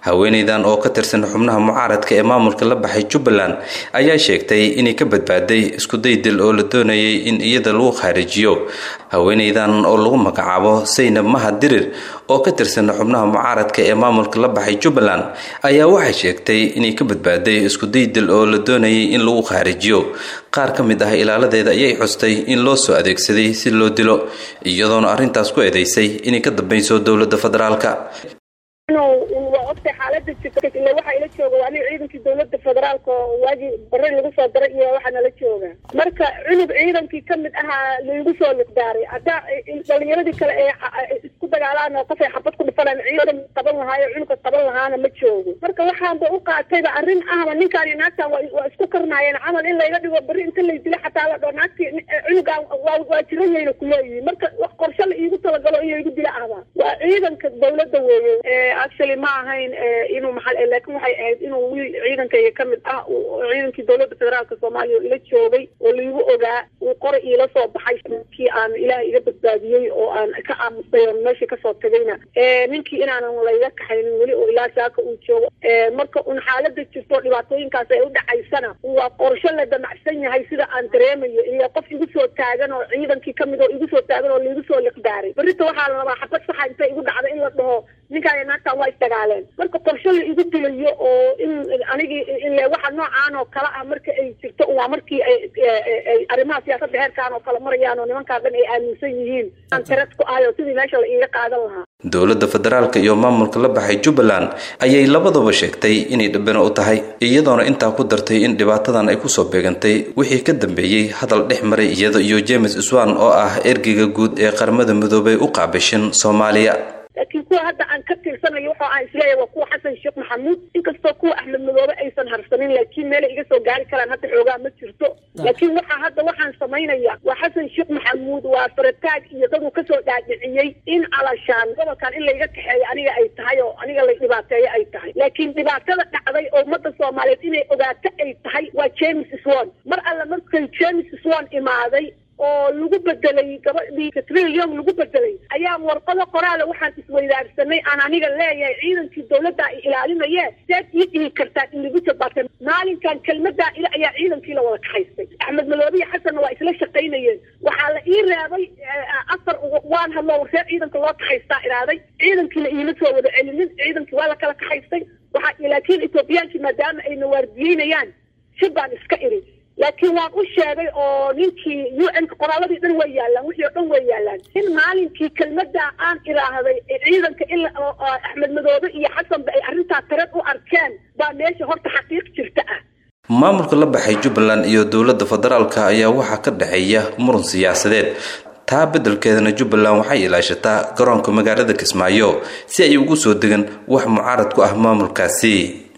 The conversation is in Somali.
haweeneydan oo ka tirsan xubnaha mucaaradka ee maamulka la baxay jubbaland ayaa sheegtay inay ka badbaaday iskuday dil oo la doonayay in iyada lagu khaarijiyo haweeneydan oo lagu magacaabo saynab mahad dirir oo ka tirsan xubnaha mucaaradka ee maamulka la baxay jubbaland ayaa waxay sheegtay inay ka badbaaday iskuday dil oo la doonayay in lagu khaarijiyo qaar ka mid ah ilaaladeeda ayay xustay in loo soo adeegsaday si loo dilo iyadoona arrintaas ku eedeysay inay ka dambayso dowladda federaalka waa ogtay xaalada jirta ile waxaa ila jooga waa aniga ciidankii dawladda federaalka oo waagii bare lagu soo daray iyo waxaa nala jooga marka cunug ciidankii kamid ahaa laigu soo liqdaaray haddaa dhalinyaradii kale ee isku dagaalaan oo qofay xabad ku dhifanaan ciidan qaban lahaayo cunuga qaban lahaana ma joogo marka waxaanba u qaatayba arrin ahba ninkaan naagtan waa isku karnaayeen camal in layga dhigo beri inta lay dilo xataa la dhoo naagtii cunugaan waa jiranyayna kuleeyihiin marka wax qorshe la iigu talagalo iyo igu dila ahba waa ciidanka dawladda weeye actually ma ahayn inuu maxaa laakiin waxay ahayd inuu wiil ciidankayga kamid ah ciidankii dawladda federaalka soomaaliya oo ila joogay oo laigu ogaa uu qoray iila soo baxay kii aan ilaah iga badbaadiyey oo aan ka aamusay oo meeshii kasoo tagayna ninkii inaanan layga kaxaynin weli oo ilaa saaka uu joogo marka un xaalada jirto dhibaatooyinkaas ay u dhacaysana waa qorsho la damacsan yahay sida aan dareemayo iyo qof igu soo taagan oo ciidankii kamid oo igu soo taagan oo laigu soo liqdaaray berrita waxaa la rabaa xabad saxa intay igu dhacda in la dhaho ninkaan naagtaan waa isdagaaleen marka qorsho la igu dilayo oo in anigii ile waxa noocaan oo kale ah marka ay jirto waa markii ay arrimaha siyaasadda heerkaan oo kale marayaan oo nimankaan dhan ay aaminsan yihiin aan tared ku ahay oo sidii meesha la iiga qaadan lahaa dowladda federaalka iyo maamulka la baxay jubbaland ayay labadaba sheegtay inay dhabbana u tahay iyadoona intaa ku dartay in dhibaatadan ay kusoo beegantay wixii ka dambeeyey hadal dhex maray iyada iyo james iswan oo ah ergeyga guud ee qaramada midoobay u qaabishin soomaaliya laakiin kuwa hadda aan ka tirsanayo waxa aan isleeyahay waa kuwa xasan sheekh maxamuud inkastoo kuwa axmed madoobe aysan harsanin laakiin meelay iga soo gaari karaan hadda xoogaa ma jirto laakiin waxa hadda waxaan samaynaya waa xasan sheekh maxamuud waa farataag iyo daduu kasoo dhaadhiciyey in alashaan gobolkan in layga kaxeeyo aniga ay tahay oo aniga lay dhibaateeyo ay tahay laakiin dhibaatada dhacday oo ummadda soomaaliyeed inay ogaato ay tahay waa james swan mar alle markay james swan imaaday oo lagu bedelay gabadhii katrilion lagu bedelay ayaa warqado qoraala waxaan isweydaarsanay aan aniga leeyahay ciidankii dawladda ay ilaalinaye seed ii dhihi kartaan in lagu jabaatay maalinkan kelmadaa ila ayaa ciidankii la wada kaxaystay axmed madoobiya xasanna waa isla shaqaynayeen waxaa la ii reebay afar waan hadlo warseed ciidanka loo kaxaystaa iraaday ciidankiina iima soo wada celinin ciidankii waa la kala kaxaystay waxaa laakiin ethoobiyaanki maadaama ayna waardiyeynayaan shib baan iska iri laakiin waan u sheegay oo ninkii u n ka qoraaladii dhan way yaalaan wixii oo dhan way yaalaan in maalinkii kelmadaa aan iraahday ciidanka ila axmed madoobe iyo xasanba ay arrintaa tareed u arkeen baa meesha horta xaqiiq jirta ah maamulka la baxay jubbaland iyo dowladda federaalka ayaa waxaa ka dhexeeya muran siyaasadeed taa beddelkeedana jubbaland waxay ilaashataa garoonka magaalada kismaayo si ay ugu soo degan wax mucaarad ku ah maamulkaasi